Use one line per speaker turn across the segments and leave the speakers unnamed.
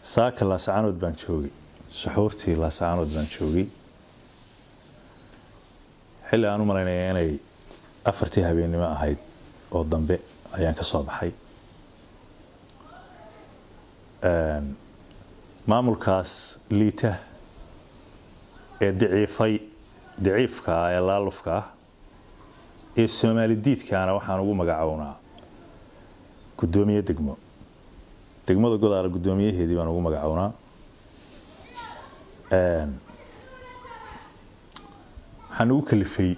saaka laasacaanood baan joogay suxuurtii laasacaanood baan joogay xilli aan u malaynaya inay afartii habeennimo ahayd oo dambe ayaan ka soo baxay maamulkaas liita ee daciifay daciifka ah ee laalufka ah ee soomaali diidkaana waxaan ugu magacownaa guddoomiye degmo degmada godaala guddoomiyaheedii baan ugu magacownaa waxaan ugu kalifay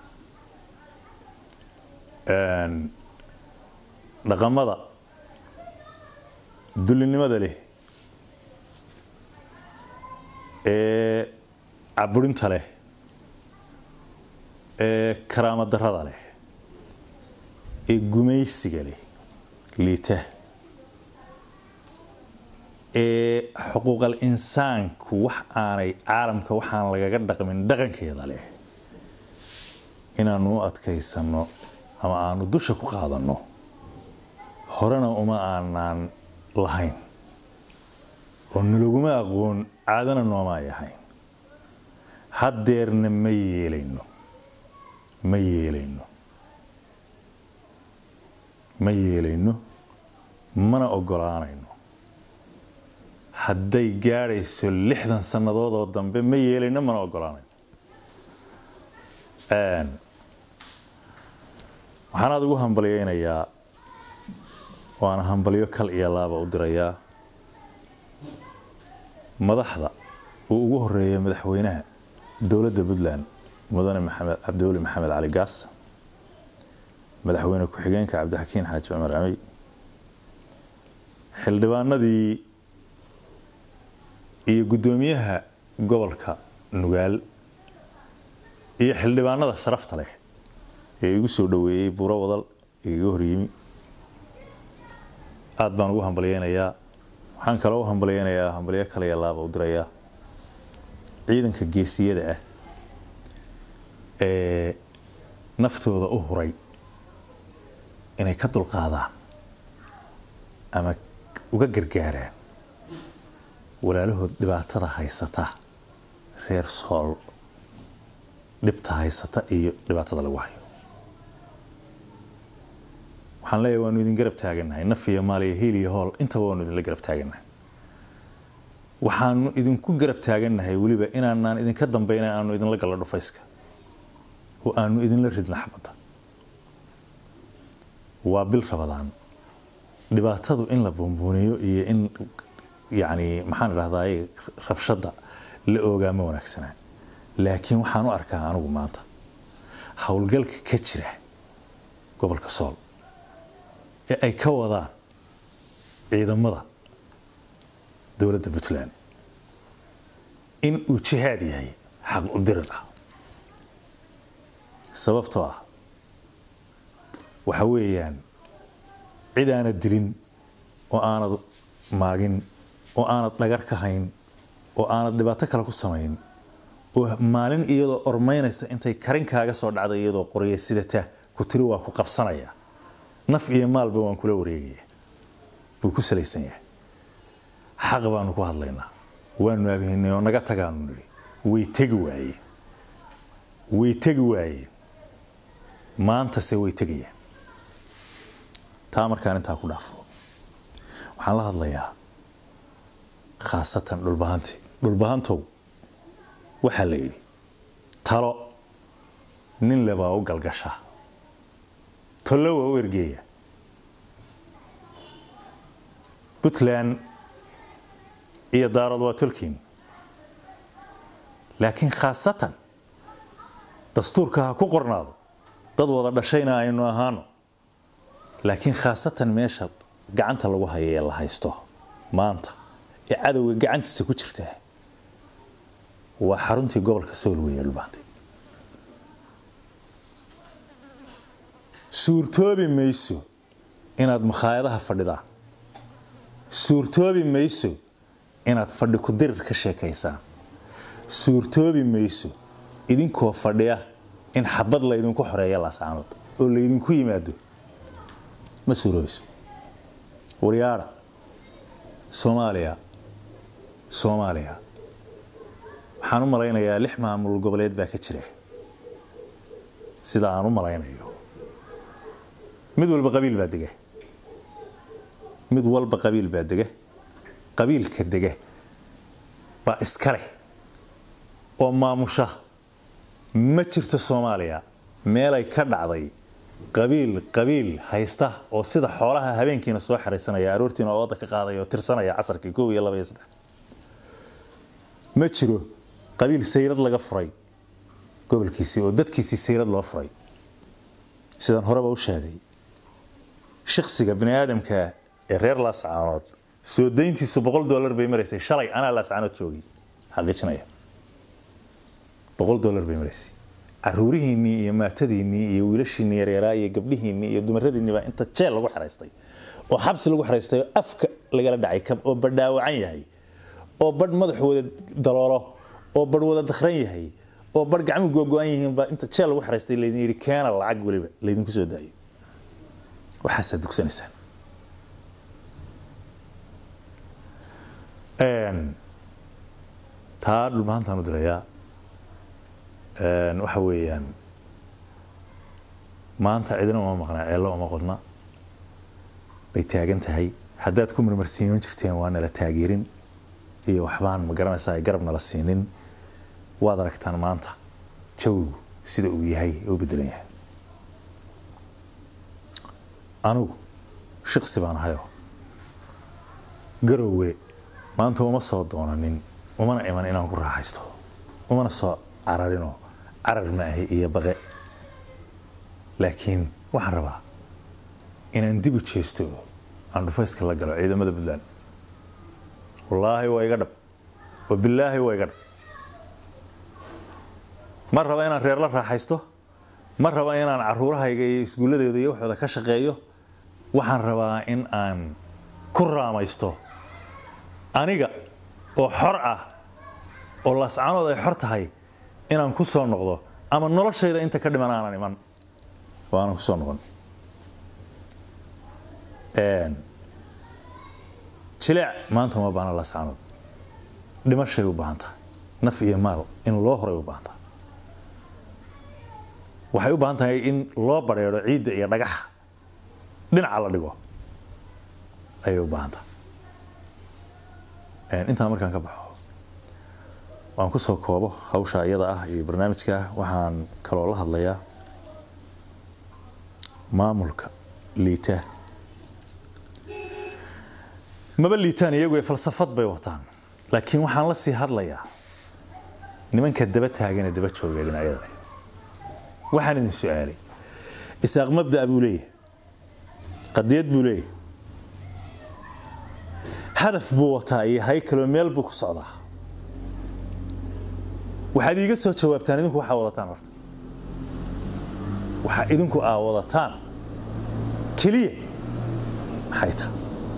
dhaqamada dullinimada leh ee caburinta leh ee karaamo darada leh ee gumaysiga leh liita ee xuquuqal insaanku wax aanay caalamka waxaan lagaga dhaqmin dhaqankeeda leh inaanu u adkaysanno ama aanu dusha ku qaadanno horena uma aanaan lahayn oo nalaguma aqoon caadana noomaay ahayn haddeerna ma yeelayno ma yeelayno ma yeelayno mana ogolaanayno hadday gaadhayso lixdan sannadood oo dambe ma yeelayno mana ogolaanayno waxaan aada ugu hambalyaynayaa waana hambalyo kal iyo laaba u dirayaa madaxda uu ugu horeeya madaxweynaha dowladda puntland mudane maxamed cabdiweli maxamed cali gaas madaxweyne ku-xigeenka cabdixakiin xaaji cumar camey xildhibaanadii iyo guddoomiyaha gobolka nugaal iyo xildhibaanada sharafta leh ee igu soo dhoweeyey buuro wadal igaga horyimi aada baan ugu hambalyeynayaa waxaan kaloo u hambalyeynayaa hambalyo kale iyo laaba u dirayaa ciidanka geesiyada ah ee naftooda u huray inay ka dulqaadaan ama uga gargaaraan walaalahood dhibaatada haysata reer sool dhibta haysata iyo dhibaatada lagu hayo waxaan leeyahay waanu idin garab taagannahay naf iyo maal iyo hiil iyo hool intaba waanu idinla garab taagannahay waxaanu idinku garab taagannahay weliba inaanaan idinka dambayna aanu idinla gallo dhufayska oo aanu idinla ridna xabadda waa bil rabadaan dhibaatadu in la buunbuuniyo iyo in yacni maxaan idhahdaa rabshadda la oogaa ma wanaagsanaa laakiin waxaan u arkaa anigu maanta howlgalka ka jira gobolka sool ee ay ka wadaan ciidamada dowladda puntland in uu jihaad yahay xaq u dirid ah sababtoo ah waxa weeyaan cid aanad dilin oo aanad maagin oo aanad dhagar ka hayn oo aanad dhibaato kale ku samayn oo maalin iyadoo ormaynaysa intay karinkaaga soo dhacday iyadoo qorya sidata ku tiri waa ku qabsanaya naf iyo maalba waan kula wareegaya buu ku salaysan yahay xaq baanu ku hadlaynaa waanu aabhinay oo naga tagaanu nidhi way tegi waayeen way tegi waayeen maantase way tegayaan taa markaan intaa ku dhaafo waxaan la hadlayaa khaasatan dhulbahanti dhulbahantow waxaa la yidhi talo nin lebaa u galgasha tollo waa u ergeeya puntland iyo daarad waa tolkiin laakiin khaasatan dastuurka ha ku qornaado dad wada dhashayna aynu ahaano laakiin khaasatan meesha gacanta lagu hayo ee la haysto maanta ee cadowga gacantiisa ku jirtaa waa xaruntii gobolka sool weeye dhulbaantay suurtoobi mayso inaad makhaayadaha fadhidaan suurtoobi mayso inaad fadhi ku dirir ka sheekaysaan suurtoobi mayso idinkoo fadhiya in xabad laydinku xoreeya laasaanood oo laydinku yimaado ma suuroobayso waryaadha soomaaliya soomaaliya waxaan u malaynayaa lix maamul goboleed baa ka jira sida aan u malaynayo mid walba qabiil baa dega mid walba qabiil baa dega qabiilka dega baa iska leh oo maamusha ma jirto soomaaliya meelay ka dhacday qabiil qabiil haysta oo sida xoolaha habeenkiina soo xaraysanaya aroortiina oo wadda ka qaadaya oo tirsanaya casarkii kow iyo laba iyo saddex ma jiro qabiil sayrad laga furay gobolkiisii oo dadkiisii sayrad loo furay sidaan horeba u sheegay shaksiga bini aadamka ee reer laascaanood soo dayntiisu boqol dollar bay maraysay shalay anaa laascaanood joogay xaqiijinaya boqol dollar bay maraysay caruurihiinnii iyo maatadiinnii iyo wiilashiinnii yareeraa iyo gabdhihiinnii iyo dumaradiinnii baa inta jeel lagu xaraystay oo xabsi lagu xaraystay oo afka lagala dhacay kab oo badhaawacan yahay oo badh madaxu wada daloolo oo badh wada dakhran yahay oo badh gacmu googo-an yihiin baa inta jeel lagu xaraystay laydin yidhi keena lacag weliba laydinku soo daayo waxaasaa dugsanaysaan taa dhulmahantaan u dirayaa waxa weeyaan maanta cidina uma maqnaa ceello uma qodna bay taagan tahay haddaad ku marmarsiiyoon jirteen waa nala taageerin iyo waxbaan ma garanaysaa ay garab nala siinin waad aragtaan maanta jawigu sida uu yahay ee u bedelan yahay anigu shaqsi baan ahayoo garowe maanta uma soo doonanin umana iman inaan ku raaxaysto umana soo cararinoo carar ma ahi iyo baqe laakiin waxaan rabaa inaan dib u jeesto oo aan dhufayska la galo ciidamada puntland wallaahi waa iga dhab oo bilaahi waa iga dhab ma raba inaan reer la raaxaysto ma raba inaan caruurahayga iyo iskuulladeeda iyo waxooda ka shaqeeyo waxaan rabaa in aan ku raamaysto aniga oo xor ah oo laascaanood ay xor tahay inaan ku soo noqdo ama noloshayda inta ka dhiman aanan iman oo aanan ku soo noqon jileec maanta uma baahna laascaanood dhimashay u baahan tahay naf iyo maal in loo horay u baahan tahay waxay u baahan tahay in loo badheedho ciidda iyo dhagaxa dhinaca la dhigo ayay u baahan tahay intaan markaan ka baxo waan ku soo koobo hawsha iyada ah iyo barnaamijka waxaan kaloo la hadlayaa maamulka liita maba liitaan iyagu ee falsafad bay wataan laakiin waxaan la sii hadlayaa nimanka daba taaganee daba jooga dhinacyada waxaan idin su-aalay isaaq mabda buu leeyahay qadiyad buu leeyahay hadaf buu wataa iyo haykaloo meel buu ku socdaa waxaad iiga soo jawaabtaan idinku waxaa wadataan horta waxaa idinku aa wadataan keliya maxay tahay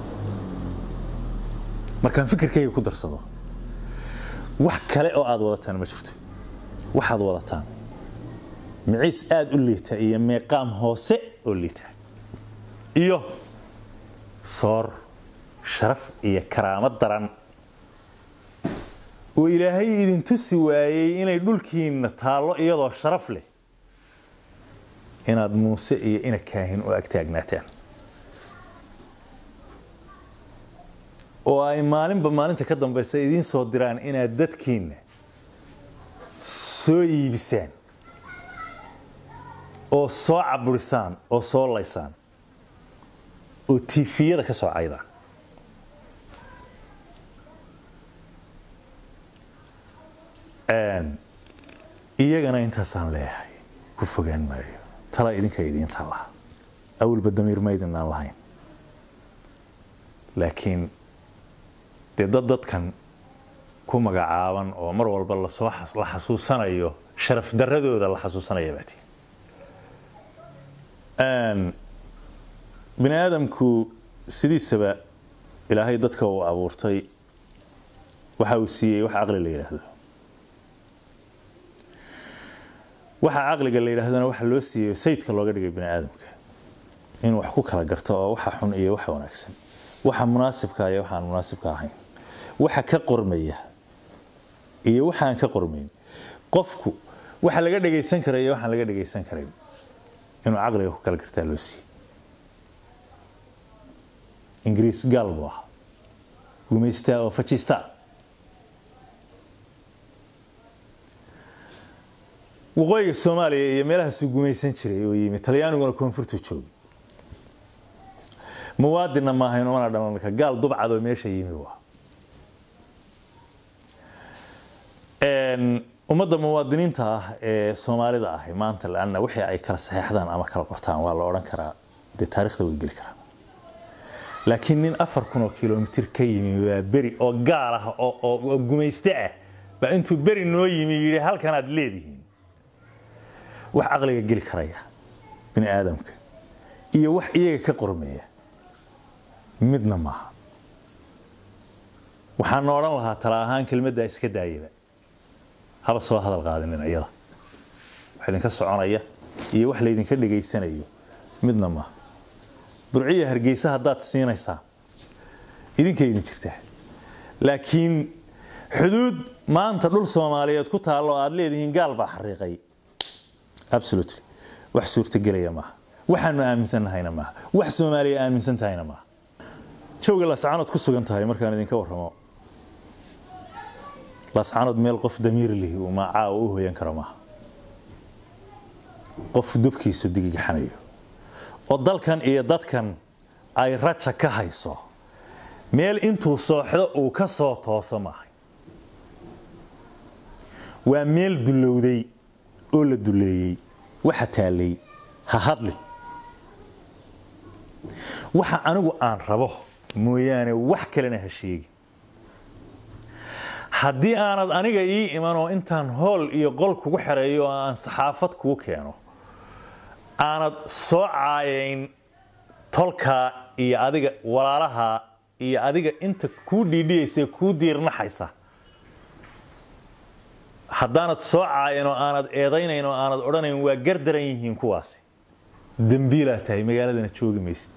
markaan fikirkayga ku darsado wax kale oo aad wadataan ma jirto waxaad wadataan miciis aada u liita iyo meeqaam hoose oo liita iyo soor sharaf iyo karaamo daran oo ilaahay idin tusi waayey inay dhulkiinna taallo iyadoo sharaf leh inaad muuse iyo ina kaahin u agtaagnaataan oo ay maalinba maalinta ka dambaysa idiin soo diraan inaad dadkiinna soo iibisaan oo soo caburisaan oo soo laysaan oo tiifiyada ka soo caydaan iyagana intaasaan leeyahay ku fogaan maayo tala idinka idiinta laha awalba damiir maydin aan lahayn laakiin dee dad dadkan ku magacaaban oo mar walba lasoo la xasuusanayo sharaf daradooda la xasuusanaya baati bini aadamku sidiisaba ilaahay dadka uu abuurtay waxa uu siiyey wax caqli la yidhaahdo waxa caqliga la yidhaahdana waxa loo siiyey sayidka looga dhigay bini aadamka inuu wax ku kala garto oo waxa xun iyo waxa wanaagsan waxa munaasibka iyo waxaan munaasibka ahayn waxa ka qormaya iyo waxaan ka qormayn qofku waxa laga dhagaysan kara iyo waxaan laga dhagaysan karayn inuu caqliga ku kala gartaa loo siiye ingiriis gaal buu ahaa gumaystaa oo fajistaa waqooyiga soomaaliya iyo meelahaasuu gumaysan jiray oo yimi talyaaniguna koonfurtuu joogay muwaadinna maahayn umana dhalanka gaal dubcadoo meesha yimi waa ummadda muwaadiniinta ah ee soomaalida ahi maanta laanna wixii ay kala saxeexdaan ama kala qortaan waa la odhan karaa dee taarikhda way geli karaan laakiin nin afar kun oo kilomitir ka yimi waa beri oo gaal ah oo gumayste ah baa intuu beri noo yimi yidhi halkanaad leedihiin wax caqliga geli karaya bini aadamka iyo wax iyaga ka qormeeya midna maaha waxaana odhan lahaa tala ahaan kelmaddaa iska daayaba haba soo hadal qaadinin iyada wax idinka soconaya iyo wax laydinka dhegaysanayo midna maaha burciya hargeysa haddaad siinaysaa idinka idin jirtaa laakiin xuduud maanta dhul soomaaliyeed ku taallo aad leedihiin gaal baa xariiqay absolutely wax suurtagelaya maaha waxaanu aaminsannahayna maaha wax soomaaliya aaminsan tahayna maaha jooga laascaanood ku sugan tahay markaan idinka warramo laascaanood meel qof damiir lihi uu macaawa u hoyan karo maaha qof dubkiisu digigaxanayo oo dalkan iyo dadkan ay raja ka hayso meel intuu sooxdo uu ka soo tooso maahay waa meel dullowday oo la duleeyey waxa taallay ha hadli waxa anigu aan rabo mooyaane wax kalena ha sheegi haddii aanad aniga ii imanoo intaan hool iyo qol kugu xereeyo oo aan saxaafad kugu keeno aanad soo caayayn tolkaa iyo adiga walaalaha iyo adiga inta kuu dhiidhiyaysa kuu diirnaxaysa haddaanad soo caayan oo aanad eedaynayn oo aanad odhanayn waa gardaran yihiin kuwaasi dembiilaa tahay magaaladana joogi maysid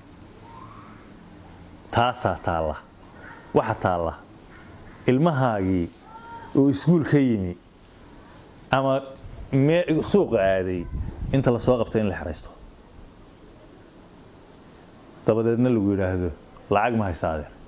taasaa taalla waxa taalla ilmahaagii oo iskuul ka yimi ama suuqa aaday inta lasoo qabta in la xeraysto dabadeedna lagu yidhaahdo lacag ma haysa adeer